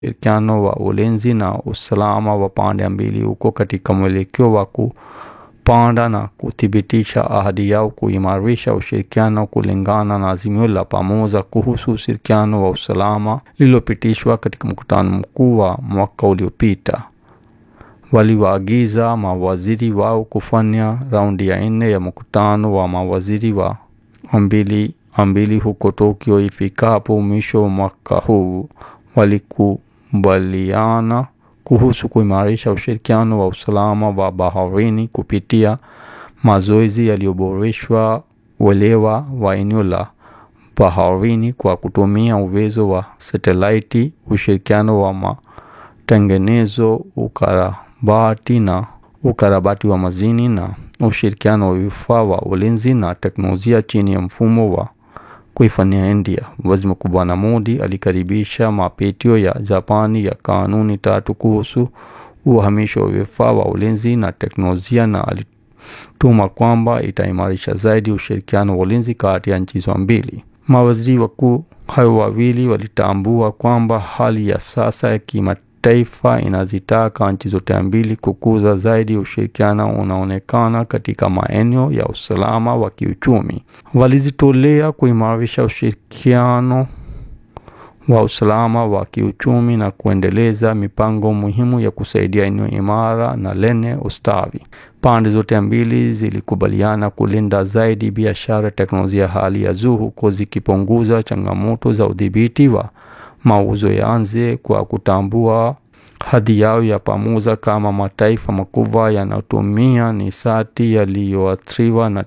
ushirikiano wa ulinzi na usalama wa pande mbili uko katika mwelekeo wa kupanda na kuthibitisha ahadi yao kuimarisha ushirikiano kulingana na azimio la pamoja kuhusu ushirikiano wa usalama lililopitishwa katika mkutano mkuu wa mwaka uliopita. Waliwaagiza mawaziri wao kufanya raundi ya nne ya mkutano wa mawaziri wa mbili mbili huko Tokyo ifikapo mwisho wa mwaka huu. Walikubaliana kuhusu kuimarisha ushirikiano wa usalama wa baharini kupitia mazoezi yaliyoboreshwa, uelewa wa eneo la baharini kwa kutumia uwezo wa satelaiti, ushirikiano wa matengenezo, ukarabati na ukarabati wa majini na ushirikiano wa vifaa wa ulinzi na teknolojia chini ya mfumo wa kuifanyia India. Waziri Mkuu Bwana Modi alikaribisha mapitio ya Japani ya kanuni tatu kuhusu uhamisho wa vifaa wa ulinzi na teknolojia na alituma kwamba itaimarisha zaidi ushirikiano wa ulinzi kati ya nchi hizo mbili. Mawaziri wakuu hao wawili walitambua kwamba hali ya sasa ya kimataifa inazitaka nchi zote mbili kukuza zaidi ushirikiano unaonekana katika maeneo ya usalama wa kiuchumi. Walizitolea kuimarisha ushirikiano wa usalama wa kiuchumi na kuendeleza mipango muhimu ya kusaidia eneo imara na lenye ustawi. Pande zote mbili zilikubaliana kulinda zaidi biashara, teknolojia hali ya juu, huko zikipunguza changamoto za udhibiti wa mauzo ya nje kwa kutambua hadhi yao ya pamoja kama mataifa makubwa yanayotumia nishati yaliyoathiriwa na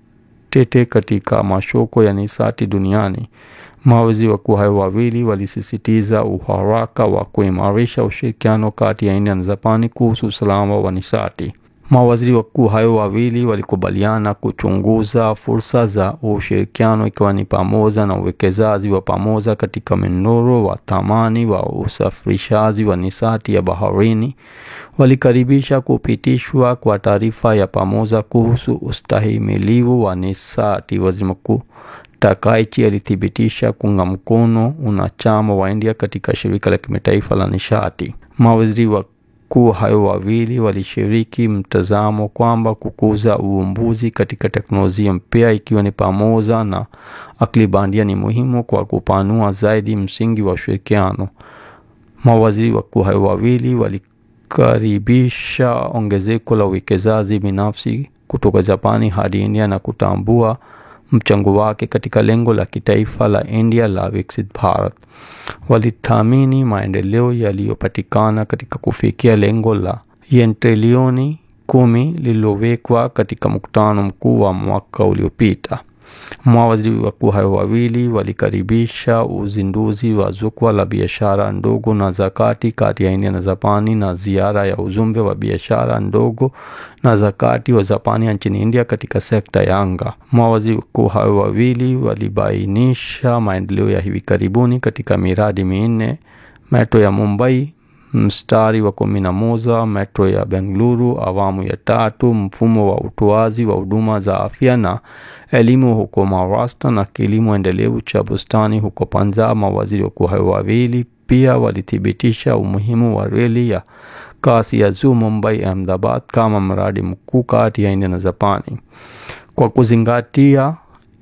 tete katika masoko ya nishati duniani. Mawaziri wakuu hao wawili walisisitiza uharaka wa kuimarisha ushirikiano kati ya India na Japani kuhusu usalama wa nishati. Mawaziri wakuu hao wawili walikubaliana kuchunguza fursa za ushirikiano ikiwa ni pamoja na uwekezaji wa pamoja katika mnyororo wa thamani wa usafirishaji wa nishati ya baharini. Walikaribisha kupitishwa kwa taarifa ya pamoja kuhusu ustahimilivu wa nishati. Waziri Mkuu Takaichi alithibitisha kuunga mkono unachama wa India katika shirika la kimataifa la nishati. Mawaziri wakuu hao wawili walishiriki mtazamo kwamba kukuza uvumbuzi katika teknolojia mpya ikiwa ni pamoja na akili bandia ni muhimu kwa kupanua zaidi msingi wa ushirikiano. Mawaziri wakuu hao wawili walikaribisha ongezeko la uwekezaji binafsi kutoka Japani hadi India na kutambua mchango wake katika lengo la kitaifa la India la Viksit Bharat. Walithamini maendeleo yaliyopatikana katika kufikia lengo la yen trilioni kumi lililowekwa katika mkutano mkuu wa mwaka uliopita. Mawaziri wakuu hao wawili walikaribisha uzinduzi wa jukwaa la biashara ndogo na za kati kati ya India na Japani na ziara ya ujumbe wa biashara ndogo na za kati wa Japani nchini India katika sekta ya anga. Mawaziri wakuu hao wawili walibainisha maendeleo ya hivi karibuni katika miradi minne: metro ya Mumbai mstari wa kumi na moja, metro ya Bengaluru awamu ya tatu, mfumo wa utoaji wa huduma za afya na elimu huko Maharashtra na kilimo endelevu cha bustani huko Punjab. Mawaziri wakuu hao wawili pia walithibitisha umuhimu wa reli ya kasi ya juu Mumbai Ahmedabad kama mradi mkuu kati ya India na Japani kwa kuzingatia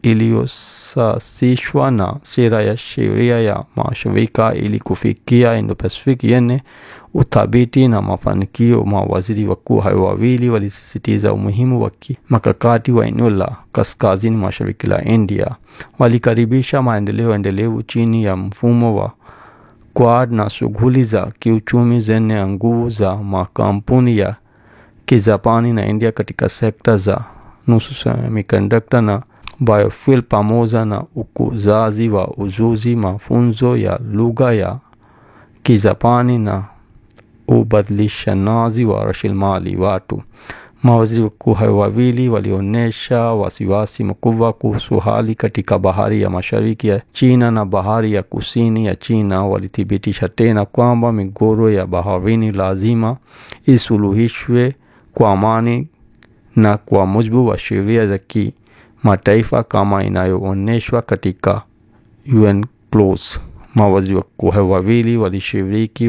iliyosasishwa na sera ya sheria ya mashirika ili kufikia Indo-Pacific yenye uthabiti na mafanikio. Mawaziri wakuu hao wawili walisisitiza umuhimu wa kimakakati wa eneo la kaskazini mashariki la India. Walikaribisha maendeleo endelevu chini ya mfumo wa Quad na shughuli za kiuchumi zenye nguvu za makampuni ya Kijapani na India katika sekta za nusu semiconductor na biofuel pamoja na ukuzaji wa ujuzi, mafunzo ya lugha ya Kijapani na ubadilishanaji wa rasilimali watu. Mawaziri wakuu hao wawili walionyesha wasiwasi mkubwa kuhusu hali katika bahari ya mashariki ya China na bahari ya kusini ya China. Walithibitisha tena kwamba migogoro ya baharini lazima isuluhishwe kwa amani na kwa mujibu wa sheria za kimataifa kama inayoonyeshwa katika UNCLOS. mawaziri wakuu wawili walishiriki